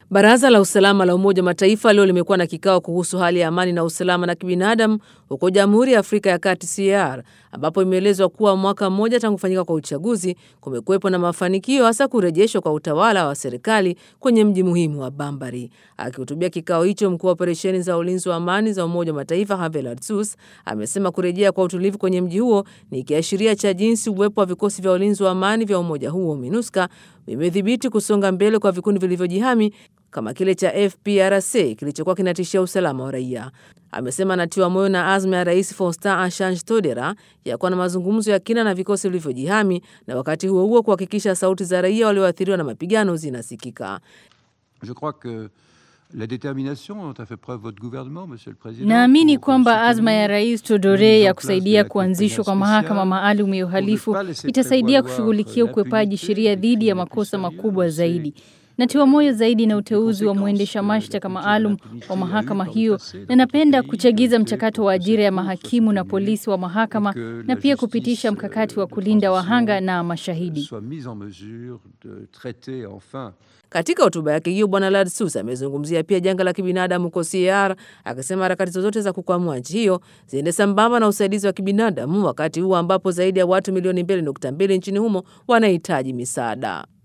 Baraza la usalama la Umoja wa Mataifa leo limekuwa na kikao kuhusu hali ya amani na usalama na kibinadamu huko Jamhuri ya Afrika ya Kati CAR, ambapo imeelezwa kuwa mwaka mmoja tangu kufanyika kwa uchaguzi kumekuwepo na mafanikio, hasa kurejeshwa kwa utawala wa serikali kwenye mji muhimu wa Bambari. Akihutubia kikao hicho, mkuu wa operesheni za ulinzi wa amani za Umoja wa Mataifa Havel Artus amesema kurejea kwa utulivu kwenye mji huo ni kiashiria cha jinsi uwepo wa vikosi vya ulinzi wa amani vya umoja huo MINUSCA vimedhibiti kusonga mbele kwa vikundi vilivyojihami kama kile cha FPRC kilichokuwa kinatishia usalama wa raia. Amesema anatiwa moyo na azma ya Rais Faustin Archange Touadera ya kuwa na mazungumzo ya kina na vikosi vilivyojihami na wakati huo huo kuhakikisha sauti za raia walioathiriwa na mapigano zinasikika. Je crois que la détermination dont a fait preuve votre gouvernement, monsieur le président. Naamini pour kwamba soutenir azma ya Rais Todore ya kusaidia kuanzishwa kwa mahakama maalum ya uhalifu itasaidia kushughulikia ukwepaji sheria dhidi ya makosa makubwa zaidi. Natiwa moyo zaidi na uteuzi wa mwendesha mashtaka maalum wa mahakama hiyo, na napenda kuchagiza mchakato wa ajira ya mahakimu na polisi wa mahakama na pia kupitisha mkakati wa kulinda wahanga na mashahidi. soit mise en mesure de traiter enfin Katika hotuba yake hiyo, Bwana Ladsus amezungumzia pia janga la kibinadamu huko CAR, akisema harakati zozote za kukwamua nchi hiyo ziende sambamba na usaidizi wa kibinadamu, wakati huu ambapo zaidi ya watu milioni 2.2 nchini humo wanahitaji misaada.